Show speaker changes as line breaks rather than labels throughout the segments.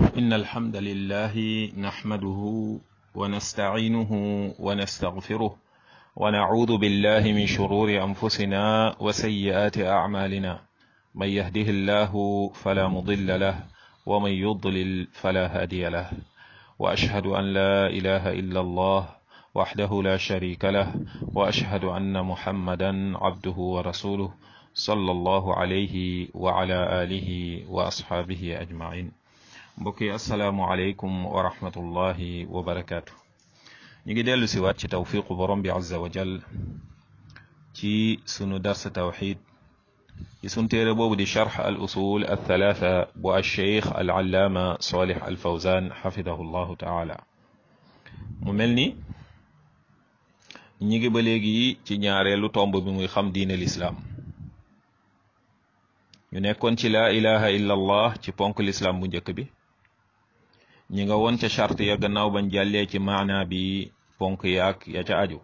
إن الحمد لله نحمده ونستعينه ونستغفره ونعوذ بالله من شرور أنفسنا وسيئات أعمالنا من يهده الله فلا مضل له ومن يضلل فلا هادي له وأشهد أن لا إله إلا الله وحده لا شريك له وأشهد أن محمدا عبده ورسوله صلى الله عليه وعلى آله وأصحابه أجمعين mbokk yi asalaamualeykum wa rahmatullahi wa barakaatu ñu ngi dellu si waat ci tawfiqu borom bi azza wa jal ci sunu dars tawxid ci sunu téere boobu di charx al usul al thalatha bu alcheikh al allaama salih al fawzan xafidahu llahu taala mu mel ni ñi ngi ba léegi ci ñaareelu tomb bi muy xam diine lislaam ñu nekkoon ci laa ilaha illa allah ci ponk lislaam bu njëkk bi ñi nga woon ca charte ya gannaaw bañ jàllee ci maana bi ponk yaak ya ca aju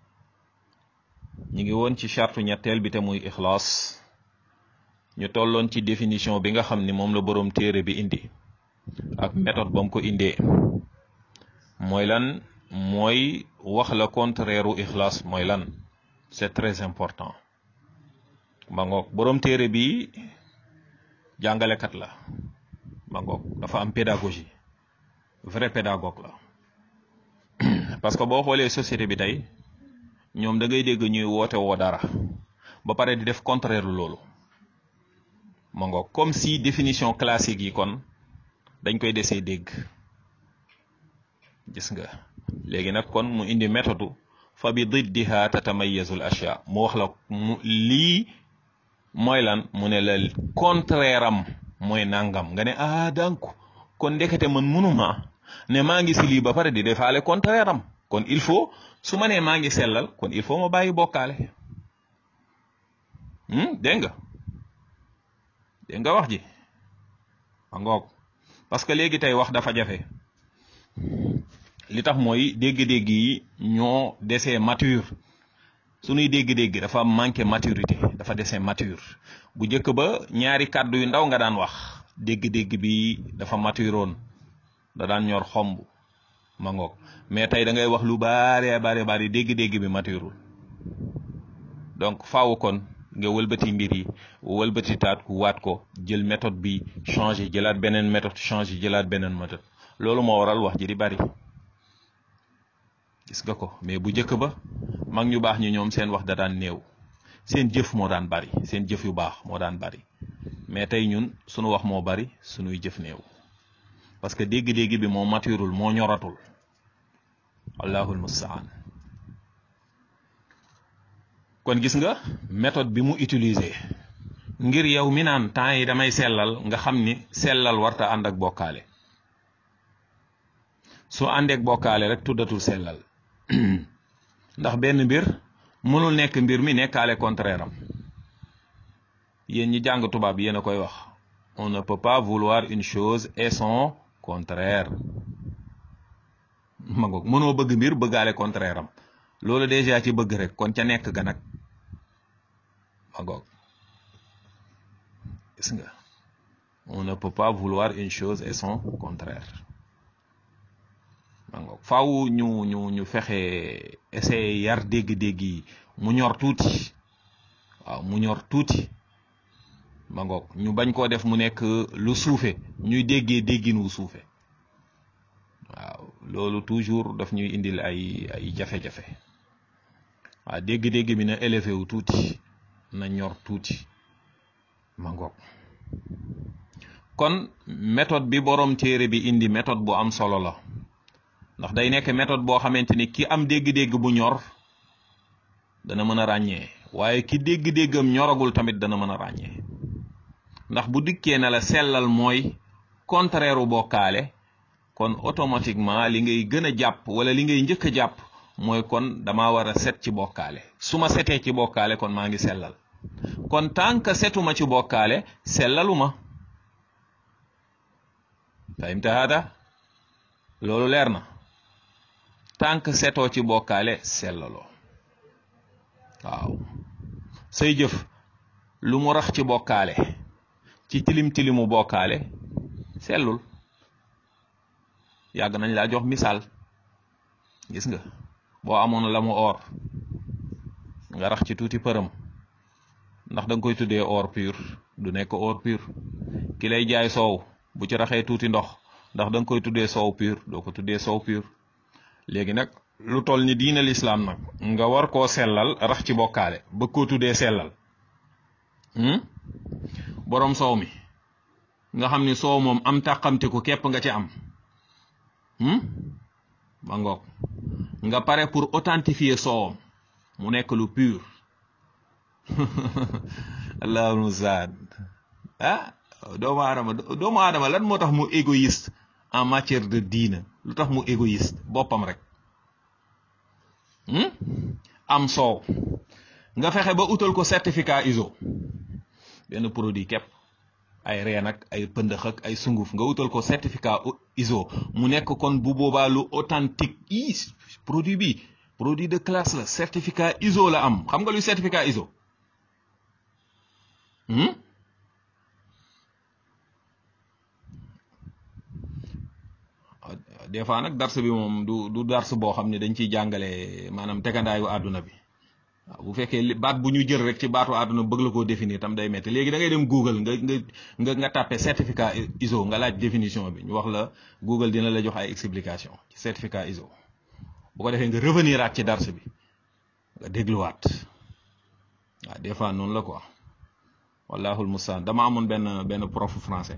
ñi ngi woon ci charte ñetteel bi te muy ixlaas ñu tolloon ci définition bi nga xam ni moom la boroom téere bi indi ak méthode ba mu ko indee mooy lan mooy wax la contraire u ixlaas mooy lan c'est très important ma ngoog boroom téere bi jàngalekat la ma ngoog dafa am pédagogie vrai pédagogue la parce que boo xoolee société bi tey ñoom da ngay dégg ñuy woote woo dara ba pare di def contraire loolu ma ngoog comme si définition classique yi kon dañ koy desee dégg gis nga léegi nag kon mu indi méthode fa bi diddiha tatamayazu l ashya mu wax la mu lii mooy lan mu ne la contraire am mooy nangam nga ne ah donc kon ndekete man munuma ne maa ngi si lii ba pare di defaale contraire am kon il faut su ma nee maa ngi sellal kon il faut ma bàyyi bokkaale dégg nga dégg nga wax ji ma ngoog parce que léegi tey wax dafa jafe li tax mooy dégg-dégg yi ñoo desee mature suñuy dégg-dégg dafa manqué maturité dafa desee mature bu njëkk ba ñaari kàddu yu ndaw nga daan wax dégg-dégg bi dafa maturoon da daan ñor xomb ma ngoog mais tey da ngay wax lu baare baare baare dégg-dégg bi maturul donc faaw kon nga wëlbati mbir yi wëlbati taat ku waat ko jël méthode bi changé jëlaat beneen méthode changé jëlaat beneen méthode loolu moo waral wax ji di bari gis nga ko mais bu njëkk ba mag ñu baax ñi ñoom seen wax da daan néew seen jëf moo daan bari seen jëf yu baax moo daan bari mais tey ñun sunu wax moo bari sunuy jëf néew parce que dégg-dégg bi moo maturul moo ñoratul allahul mustaan kon gis nga méthode bi mu utiliser ngir yow mi naan temps yi damay sellal nga xam ni sellal warta ànd ak bokkaale su àndeek bokkaale rek tuddatul sellal ndax benn mbir mënul nekk mbir mi nekkaale contraire am yéen ñi jàng tubaab yéen a koy wax on ne peut pas vouloir une chose et son contraire ma ngoog mënoo bëgg mbir bëggaale contraire am loolu déjà ci bëgg rek kon ca nekk ga nag ma ngoog gis nga on ne peut pas vouloir une chose et son contraire ma ngoog faaw ñu ñu ñu fexe essayer yar dégg-dégg yi mu ñor tuuti waaw mu ñor tuuti ma ngoog ñu bañ koo def mu nekk lu suufe ñuy déggee déggin wu suufe waaw loolu toujours daf ñuy indil ay ay jafe-jafe waaw dégg-dégg bi na élevé wu tuuti na ñor tuuti ma ngoog kon méthode bi borom téere bi indi méthode bu am solo la ndax day nekk méthode boo xamante ni ki am dégg-dégg bu ñor dana mën a ràññee waaye ki dégg-déggam ñoragul tamit dana mën a ràññee ndax bu dikkee na la sellal mooy contraire u bokkaale kon automatiquement li ngay gën a jàpp wala li ngay njëkk a jàpp mooy kon dama war a set ci bokkaale su ma setee ci bokkaale kon maa ngi sellal kon tant que setuma ci bokkaale sellaluma fahimta hada loolu leer na tant que setoo ci bokkaale sellaloo waaw say jëf lu mu rax ci bokkaale ci tilim tilimu bokkaale sellul yàgg nañ laa jox misaal gis nga boo amoon la mu or nga rax ci tuuti përëm ndax da nga koy tuddee or pur du nekk or pur ki lay jaay soow bu ci raxee tuuti ndox ndax da nga koy tuddee soow pur doo ko tuddee soow pur léegi nag lu toll ni diina lislaam nag nga war koo sellal rax ci bokkaale bëgg koo tuddee sellal boroom soow mi nga xam ni soow moom am tàqamtiku képp nga ci am ba ngoog nga pare pour authentifier soowam mu nekk lu pur allahul mustaan ah doomu aadama doomu aadama lan moo tax mu égoïste en matière de diina lu tax mu égoïste boppam rek am soow nga fexe ba utal ko certificat ISO benn produit képp ay reen ak ay pëndëx ak ay sunguf nga utal ko certificat ISO mu nekk kon bu boobaa lu authentique i produit bi produit de classe la certificat ISO la am xam nga luy certificat ISO des fois nag dars bi moom du du dars boo xam ne dañ ciy jàngale maanaam tegandaayu àdduna bi waaw bu fekkee baat bu ñu jël rek ci baatu àdduna bëgg la koo définir tam day metti léegi da ngay dem Google nga nga nga nga tàppe certificat ISO nga laaj définition bi ñu wax la Google dina la jox ay explication ci certificat ISO bu ko defee nga revenir aat ci dars bi nga dégluwaat waaw des fois noonu la quoi wallahul mustaan dama amoon benn benn prof français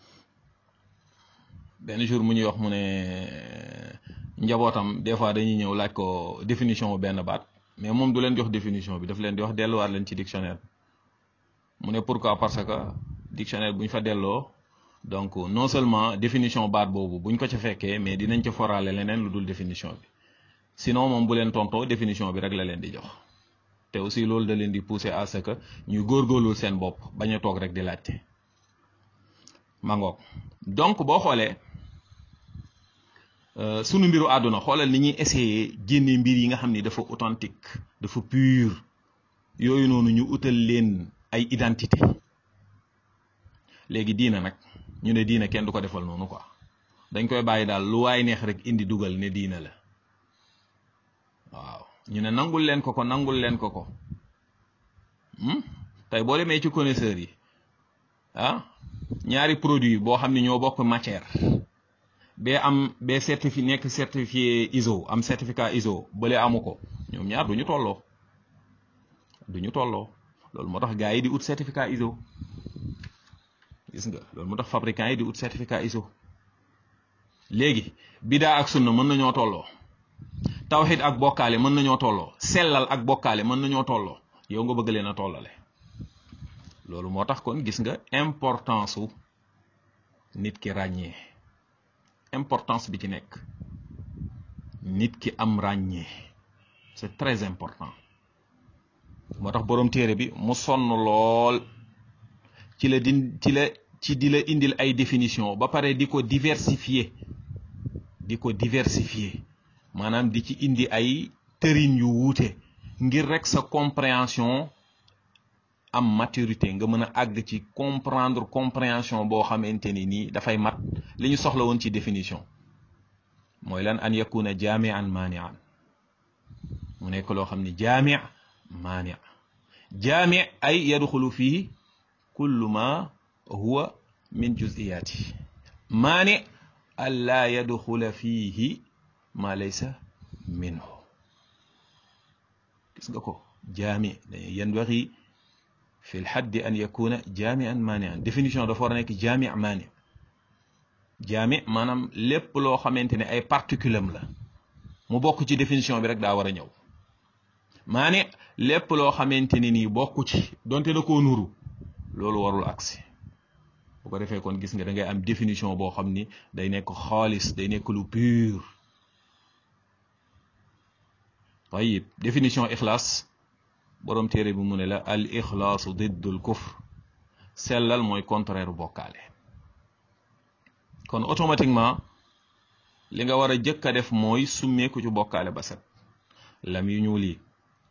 benn jour mu ñuy wax mu ne njabootam des fois dañuy ñëw laaj ko définition benn baat mais moom du leen jox définition bi daf leen di wax delluwaat leen ci dictionnaire mu ne pourquoi parce que dictionnaire bu ñu fa delloo donc non seulement définition baat boobu buñ ko ca fekkee mais dinañ ca foraale leneen lu dul définition bi sinon moom bu leen tontoo définition bi rek la leen di jox te aussi loolu da leen di pousser à ce que ñuy góorgóorlu seen bopp bañ a toog rek di laajte mangoog donc boo xoolee sunu mbiru àdduna xoolal ni ñuy essayer génne mbir yi nga xam ni dafa authentique dafa pur yooyu noonu ñu utal leen ay identité léegi diina nag ñu ne diina kenn du ko defal noonu quoi dañ koy bàyyi daal lu waay neex rek indi dugal ne diina la waaw ñu ne nangul leen ko ko nangul leen ko ko tey boo demee ci connaisseurs yi ah ñaari produit boo xam ne ñoo bokk matière bee am bee certifié nekk certifié ISO am certificat ISO bële amu ko ñoom ñaar du ñu tolloo du ñu tolloo loolu moo tax gars yi di ut certificat ISO gis nga loolu moo tax fabricant yi di ut certificat ISO léegi bidaa ak sunna mën nañoo tolloo tawxid ak bokkaale mën nañoo tolloo sellal ak bokkaale mën nañoo tolloo yow nga bëgg leen a tollale loolu moo tax kon gis nga importance su nit ki ràññee importance bi ci nekk nit ki am ràññee c'est très important moo tax boroom téere bi mu sonn lool ci la di ci la ci di la indil ay définition ba pare di ko diversifier di ko diversifier maanaam di ci indi ay tërin yu wuute ngir rek sa compréhension am maturité nga mën a àgg ci comprendre compréhension boo xamante ni nii dafay mat li ñu soxla woon ci définition mooy lan an yakuna jaamian maanian mu nekk loo xam ni jaami maani jaami ay yadxulu fii kullu ma huwa min juziyaati maani an laa yadxula fiihi ma laysa minhu gis nga ko jaami yanbaghi fi lxaddi an yakuna jaamian maanian définition dafa war a nekk jaami maani jaami maanaam lépp loo xamante ne ay particulam la mu bokk ci définition bi rek daa war a ñëw maani lépp loo xamante ni nii bokku ci donte da koo nuru loolu warul agsi bu ko defee kon gis nga da ngay am définition boo xam ni day nekk xaalis day nekk lu pur tayib définition ixlaas boroom téere bi mu ne la al ixlaasu diddul kufr sellal mooy contraire bokkaale kon automatiquement li nga war a jëkk a def mooy summeeku ci bokkaale ba set lam yu ñuul yi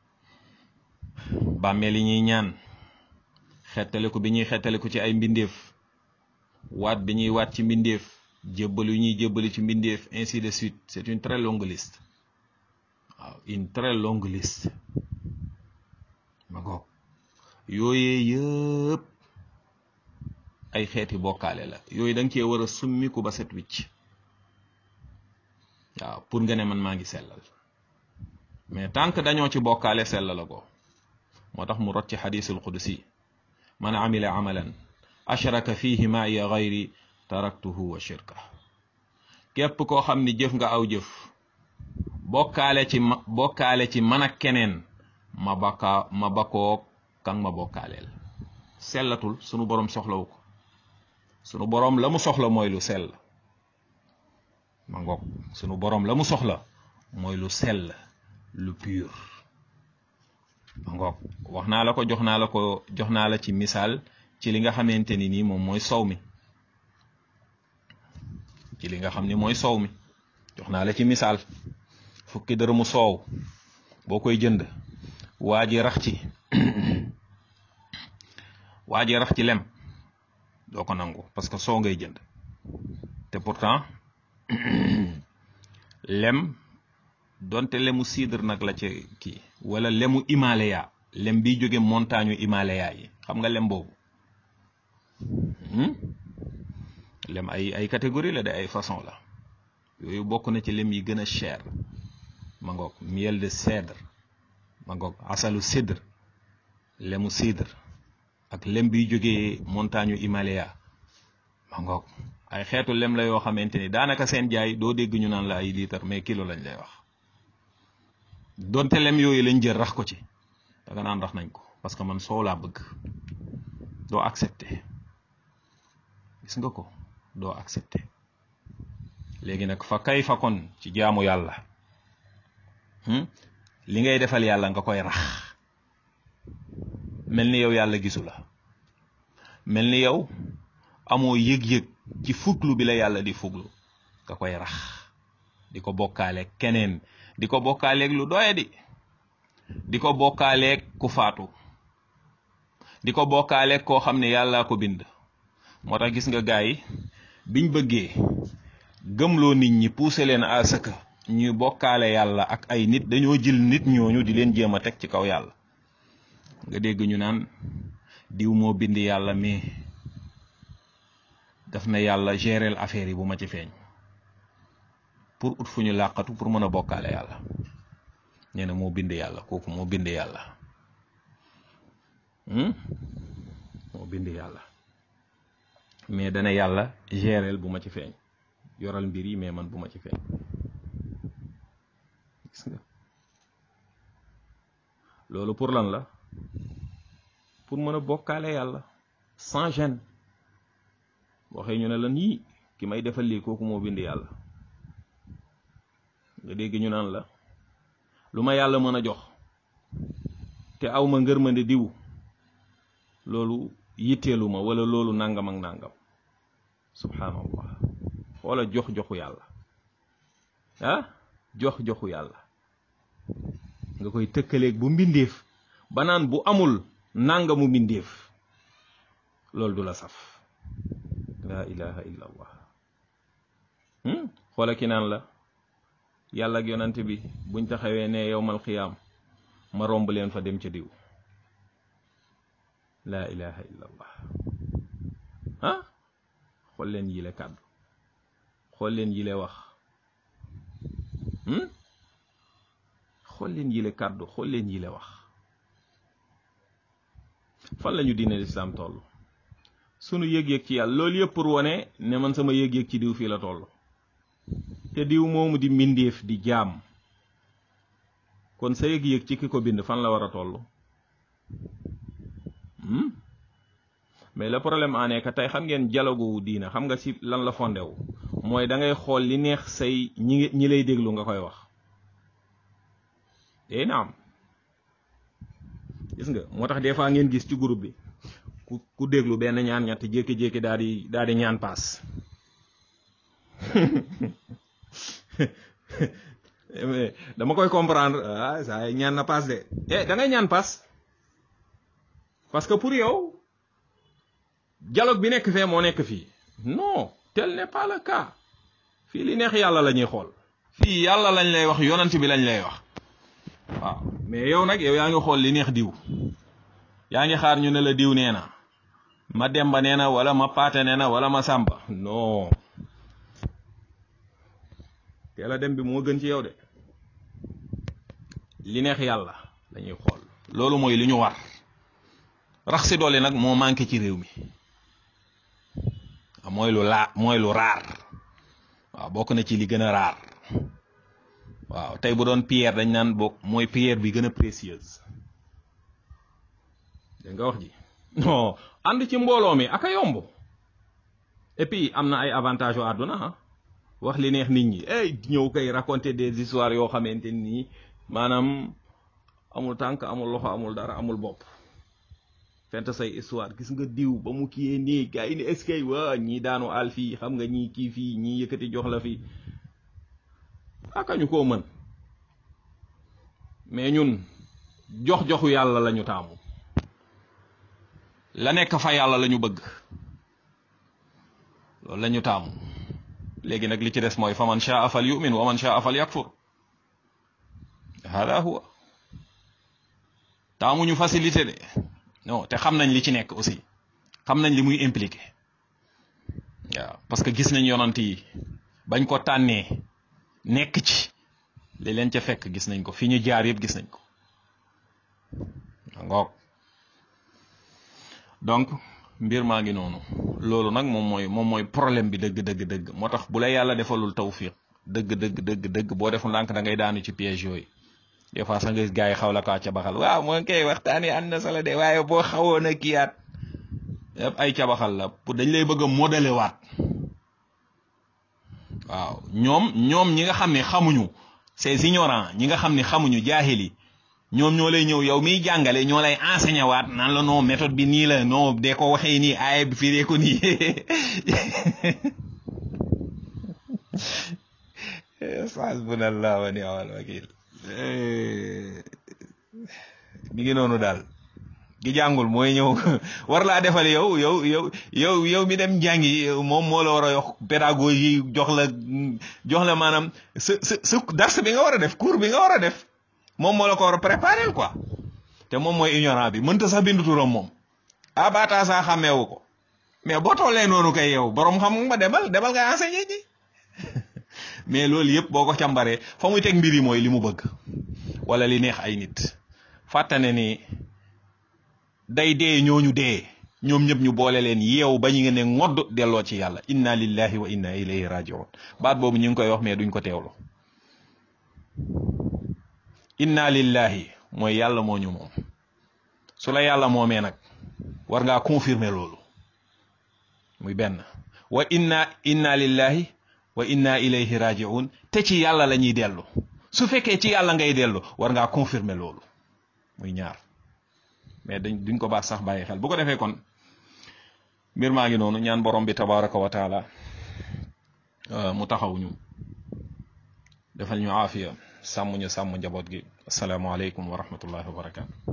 bàmmeel yi ñuy ñaan xettaliku bi ñuy xettaliku ci ay mbindeef waat bi ñuy waat ci mbindeef jébbal yu ñuy jébbali ci mbindeef ainsi de suite c'est une très longue liste waaw une très longue liste ma goog yooyee yëpp ay xeeti bokkaale la yooyu da nga cee war a summiku ba set wicc waaw pour nga ne man maa ngi sellal mais tant que dañoo ci bokkaale sellal la ko moo tax mu rot ci xadisul qudsi man amila amalan ashraka fihi ma'iya gayri taraktuhu wa shirka képp koo xam ni jëf nga aw jëf bokkaale ci ma bokkaale ci man ak keneen ma bakkaa ma bakoog kan ma bokkaaleel sellatul sunu boroom soxlawu ko sunu boroom la mu soxla mooy lu sell ma ngoog sunu boroom la mu soxla mooy lu sell lu pur ma ngoog wax naa la ko jox naa la ko jox naa la ci misaal ci li nga xamante ni nii moom mooy sow mi ci li nga xam ni mooy soow mi jox naa la ci misaal fukki dërëmu soow boo koy jënd waa ji rax ci waa ji rax ci lem doo ko nangu parce que soow ngay jënd te pourtant lem donte lemu cidre nag la ci kii wala lemu Himalaya lem biy jóge montagne Himalaya yi xam nga lem boobu lem ay ay catégorie la de ay façon la yooyu bokk na ci lem yi gën a cher ma ngoog miel de cèdre ma ngoog asalu cidre lemu cidre ak lem biy jógee montagne Himalaya ma ngoog ay xeetu lem la yoo xamante ni daanaka seen jaay doo dégg ñu naan la ay litre mais kilo lañ lay wax donte lem yooyu lañ jël rax ko ci da nga naan rax nañ ko parce que man soow laa bëgg doo accepté gis nga ko doo accepté léegi nag fa kay fa kon ci jaamu yàlla li ngay defal yàlla nga koy rax mel ni yow yàlla gisu la mel ni yow amoo yëg-yëg ci fuglu bi la yàlla di fuglu nga koy rax di ko bokkaaleeg keneen di ko bokkaaleeg lu doye di di ko bokkaaleeg ku faatu di ko bokkaaleeg koo xam ne yàllaa ko bind moo tax gis nga gaay yi biñ bëggee gëmloo nit ñi pousser leen à ce que ñuy bokkaale yàlla ak ay nit dañoo jël nit ñooñu di leen jéem a teg ci kaw yàlla nga dégg ñu naan diw moo bind yàlla mais daf na yàlla gérer affaire yi bu ma ci feeñ pour ut fu ñu làqatu pour mën a bokkaale yàlla nee na moo bind yàlla kooku moo bind yàlla moo bind yàlla mais dana yàlla géreel bu ma ci feeñ yoral mbir yi mais man bu ma ci feeñ gis nga loolu pour lan la pour mën a bokkaale yàlla sans gêne waxee ñu ne lan yii ki may defal lii kooku moo bind yàlla nga dégg ñu naan la lu ma yàlla mën a jox te aw ma ngërmande diw loolu yitteelu ma wala loolu nangam ak nangam subhanallah xoola jox joxu yàlla ah jox joxu yàlla nga koy tëkkaleeg bu mbindeef ba naan bu amul nangamu mbindeef loolu du la saf la ilaha illa allah xoola ki naan la yàlla ak yonante bi buñ taxawee ne yowmal xiyaam ma romb leen fa dem ca diw la ilaha illa allah ah xool leen yile kàddu xool leen yile wax xool leen yile kàddu xool leen yile wax fan lañu diine lislaam toll sunu yëg-yëg ci yàlla loolu yëpp pour wone ne man sama yëg-yëg ci diw fii la toll te diw moomu di mbindeef di jaam kon sa yëg-yëg ci ki ko bind fan la war a toll mais le problème en est que tey xam ngeen dialogue diina xam nga ci lan la fondé wu mooy da ngay xool li neex say ñi ñi lay déglu nga koy wax day na am gis nga moo tax des fois ngeen gis ci groupe bi ku ku déglu benn ñaan ñett jékki-jékki daal di daal di ñaan paas dama koy comprendre ah saa ñaan na paas de eh da ngay ñaan paas parce que pour yow dialogue bi nekk fee moo nekk fii non tel n'est pas le cas fii li neex yàlla la ñuy xool fii yàlla lañ lay wax yonant bi lañ lay wax waaw mais yow nag yow yaa ngi xool li neex diw yaa ngi xaar ñu ne la diw nee na ma demba nee na wala ma paate nee na wala ma sàmba non teel a dem bi moo gën ci yow de li neex yàlla lañuy xool loolu mooy li ñu war rax si doole nag moo manqué ci réew mi mooy lu laa mooy lu raar waaw bokk na ci li gën a raar waaw tey bu doon pierre dañ naan bokk mooy pierre bi gën a précieuse dégg nga wax ji non ànd ci mbooloo mi ak a yomb et puis am na ay avantages yu àdduna ah wax li neex nit ñi ay ñëw koy raconter des histoires yoo xamante nii maanaam amul tànk amul loxo amul dara amul bopp fent say histoire gis nga diw ba mu kiyee nii gars yi ne est-ce que waa ñii daanu àll fii xam nga ñii kii fii ñii yëkkati jox la fii aka ñu koo mën mais ñun jox joxu yàlla lañu taamu la nekk fa yàlla lañu bëgg loolu lañu taamu léegi nag li ci des mooy fa man shaa fal yu'min wa man shaa fal yakfur hada huwa taamuñu facilité de non te xam nañ li ci nekk aussi xam nañ li muy impliqué waaw parce que gis nañ yonant yi bañ ko tànnee nekk ci li leen ca fekk gis nañ ko fi ñu jaar yëpp gis nañ ko ngoog donc mbir maa ngi noonu loolu nag moom mooy moom mooy problème bi dëgg dëgg dëgg moo tax bu la yàlla defalul tawfiq dëgg dëgg dëgg dëgg boo deful ndànk da ngay daanu ci piège yooyu des fois sax nga gis gars yi xaw la kaa ca baxal waaw moo koy waxtaan yi ànd na sala de waaye boo xawoon a kiyaat yëpp ay cabaxal la pour dañ lay bëgg a modeler waat waaw ñoom ñoom ñi nga xam ne xamuñu ces ignorants ñi nga xam ne xamuñu jaahili ñoom ñoo lay ñëw yow miy jàngale ñoo lay enseigner waat naan la non méthode bi nii la non dee ko waxee nii aaya bi firee ko nii hasbunallah wa ni'mal wakil mi ngi noonu daal gi jàngul mooy ñëw war laa defal yow yow yow yow yow mi dem jàngi moom moo la war a yox pédagogie jox la jox la maanaam sa sa sa dars bi nga war a def cours bi nga war a def moom moo la ko war a préparer quoi te moom mooy ignorant bi mënta sax bindu turam moom ah baataa saa xàmmeewu ko mais boo tollee noonu kay yow borom xam nga demal demal nga enseigner ji mais loolu yëpp boo ko càmbaree fa muy teg mbir yi mooy li mu bëgg wala li neex ay nit fàttane ni day dee ñooñu dee ñoom ñëpp ñu boole leen yeew ba ñu ngi ne ngodd delloo ci yàlla inna lillahi wa inna ilayhi rajiun baat boobu ñu ngi koy wax mais duñ ko teewlu inna lillahi mooy yàlla moo ñu moom su la yàlla moomee nag war ngaa confirmer loolu muy benn wa inna inna lillahi wa inna ilayhi rajiun te ci yàlla la ñuy dellu su fekkee ci yàlla ngay dellu war ngaa confirmer loolu muy ñaar mais dañ duñ ko baax sax bàyyi xel bu ko defee kon mbir maa ngi noonu ñaan borom bi tabaraka wa taala mu taxaw ñu defal ñu aafiya sàmm ñu sàmm njaboot gi asalaamaaleykum wa rahmatullahi wa barakatu